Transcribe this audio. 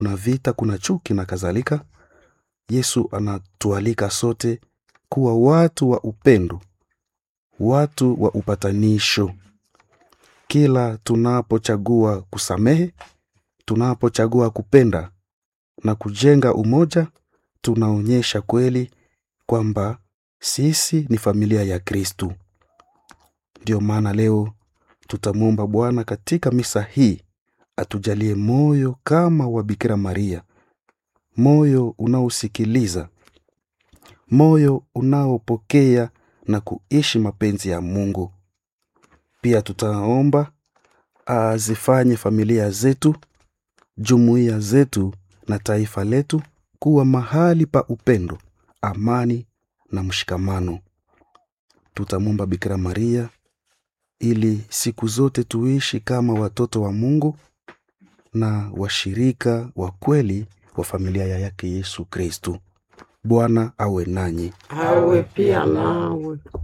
kuna vita kuna chuki na kadhalika yesu anatualika sote kuwa watu wa upendo watu wa upatanisho kila tunapochagua kusamehe tunapochagua kupenda na kujenga umoja tunaonyesha kweli kwamba sisi ni familia ya kristu ndiyo maana leo tutamwomba bwana katika misa hii atujalie moyo kama wa bikira maria moyo unaosikiliza moyo unaopokea na kuishi mapenzi ya mungu pia tutaomba azifanye familia zetu jumuiya zetu na taifa letu kuwa mahali pa upendo amani na mshikamano tutamwomba bikira maria ili siku zote tuishi kama watoto wa mungu na washirika wa kweli wa familia ya yake yesu kristu bwana awe nanyi awe pia nawe